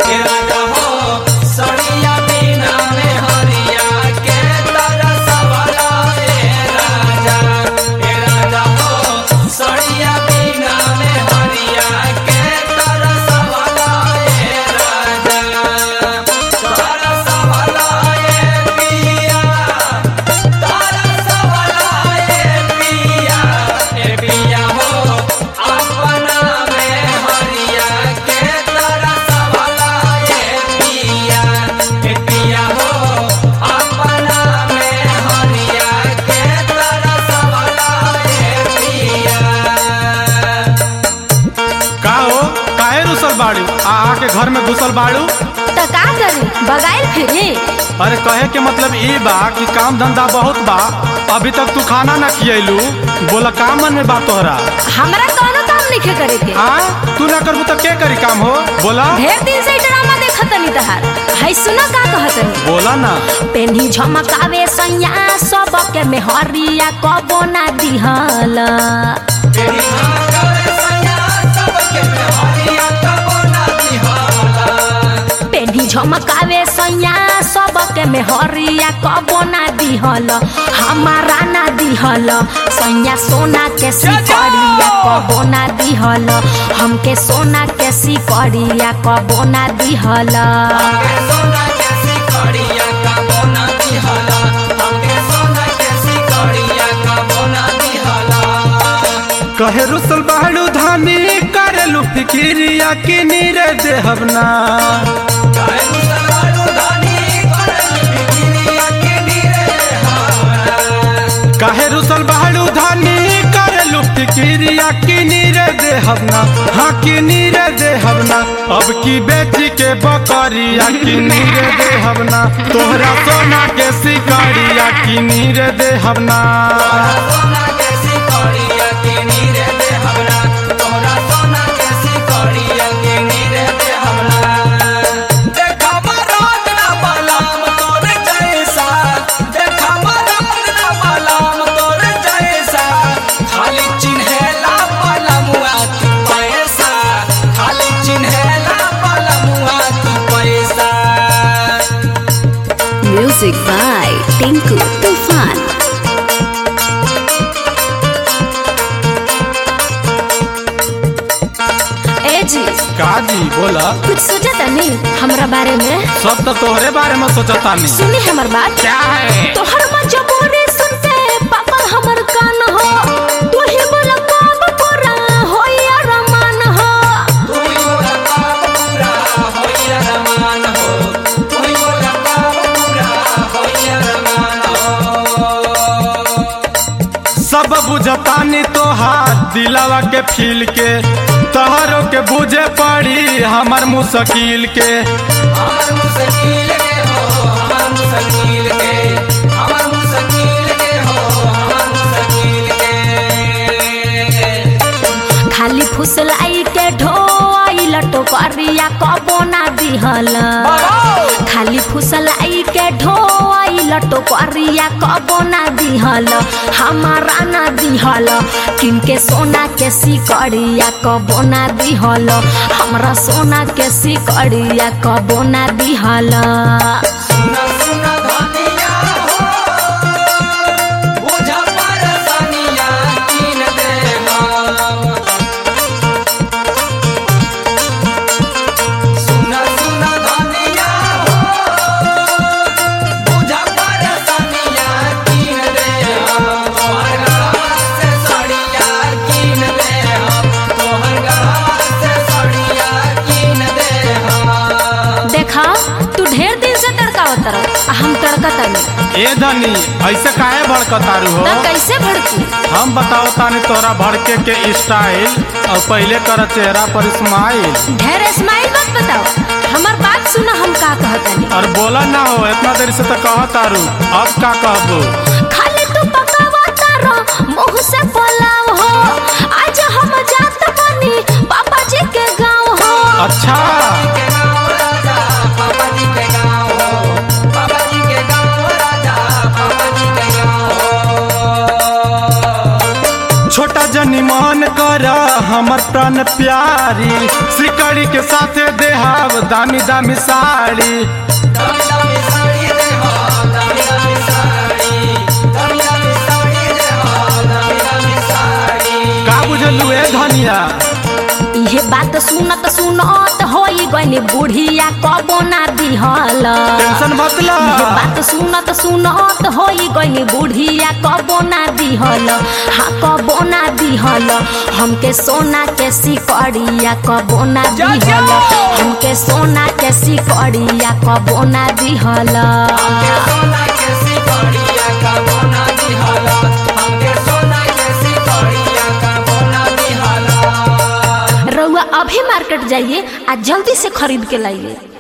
ए राजा हो सड़िया बिना में हरिया के तरसवला ए राजा ए राजा हो सड़िया बिना में हरिया के तरसवला ए राजा तरसवला ए पिया तरसवला ए पिया ए पिया हो अपना में हरिया के तरसवला ए पिया ए पिया हो अपना में हरिया के तरसवला ए पिया का हो काहे रुसल बाड़ू आ आके घर में घुसल बाड़ू तो का करी बगाइल फिरी अरे कहे के मतलब ई बा कि काम धंधा बहुत बा अभी तक तू खाना ना खियलू बोला का मन में बा तोहरा हमरा कौनो काम नहीं करे के हाँ तू ना करबू तो के करी काम हो बोला ढेर दिन से ड्रामा देखत नहीं तहार है सुना का कहत बोला ना पेन्ही झमकावे सैया सबके मेहरिया कबो ना दिहल तेरी धमकावे सैया सबके में हरिया कबो ना दिहाला पेन्ही झमकावे सैया सबके मेहरिया कबो ना दिहल हमारा ना दिहल सैया सोना के सिकड़िया कबो ना दिहल हमके सोना के सिकड़िया कबो ना दिहल हमके सोना के सिकड़िया कबो ना दिहाला हमके सोना के सिकड़िया कबो ना दिहाला कहे रुसल बाड़ू धानी करेलू फिकिरिया कि नीरे देहब ना काहे मुसलमानो धानी करल बिकिरिया के नीरे हावरा काहे रुसल बाड़ू धानी करेलू फिकिरिया कि नीरे देहब ना हाँ कि नीरे देहब ना अब की बेची के बकरिया कि नीरे देहब ना तोहरा सोना के सिकड़िया कि नीरे देहब ना सोना के सिकड़िया के नीरे दे हमरा तोरा सोना के सिकड़िया के नीरे दे हमरा देखा मराद ना बलाम तोर जैसा देखा मराद ना बलाम तोर जैसा खाली चिन्हेला बलमुआ तू पैसा खाली चिन्हेला बलमुआ तू पैसा म्यूजिक बाय टिंकू तूफान ए जी का जी बोला कुछ सोचा तनी हमरा बारे में सब तो तोहरे बारे में सोचता नहीं सुनी हमर बात क्या है तोहर मजबूरी सुनते पापा हमर कान हो तू ही बोल कब पूरा होई अरमान हो तू ही बोला काम पूरा होइया रमान हो तू ही बोला काम पूरा होइया रमान हो सब बुझतानी तोहार दिलावा के फील के तोहरों के बुझे पड़ी हमर मुश्किल के हमर मुश्किल के हो हमर मुश्किल के हमर मुश्किल के हो हमर मुश्किल के खाली फुसलाई के ढोई लटो करिया कबो ना दिहल खाली फुसलाई के ढोई लटो करिया कबो ना दिहल हमारा ना दिहल किनके सोना के सिकड़िया कबो ना दिहल हमरा सोना के सिकड़िया कबो ना दिहल सुना सुना धनिया हो बुझा परसनिया कीन दे हम सुना सुना धनिया हो बुझा परसनिया कीन दे हम तोहर गढ़वा से साड़िया कीन दे हम तोहर गढ़वा से साड़िया कीन दे हम देखा तू ढेर दिन से तड़कावत रह हम तड़कतानी ए धनी ऐसे काहे भड़कतारू हो त कैसे भड़की हम बताओ तानी तोरा भड़के के स्टाइल और पहले कर चेहरा पर स्माइल ढेर स्माइल मत बताओ हमार बात सुना हम का कहतनी और बोला ना हो इतना देर से तो कहतारू अब का कहबू खाली तू पकावता रह मुंह से पोलाव हो आज हम जात बनी पापा जी के गांव हो अच्छा के गाँव राजा पापा जी के गाँव हो पापा जी के गाँव राजा पापा जी के गाँव हो छोटा जनी मान कर हमर प्राण प्यारी सिकड़ी के साथे देहाव दामी दामी साड़ी दामी दामी साड़ी रे हो दामी दामी साड़ी दामी दामी साड़ी रे हो दामी दामी साड़ी का बुझलू ए धनिया इहे बात सुनत सुनत होई गइनी बुढ़िया कबो ना दिहल टेंशन मत ला इहे बात सुनत सुनत होई गइनी बुढ़िया कबो ना दिहल हाँ कबो ना दिहल हमके सोना के सिकड़िया कबो ना दिहल हमके सोना के सिकड़िया कबो ना दिहल हमके सोना के सिकड़िया का बोना दिहला हमके सोना के सिकड़िया का बोना दिहला रउआ अभी मार्केट जाइए आ जल्दी से खरीद के लाइए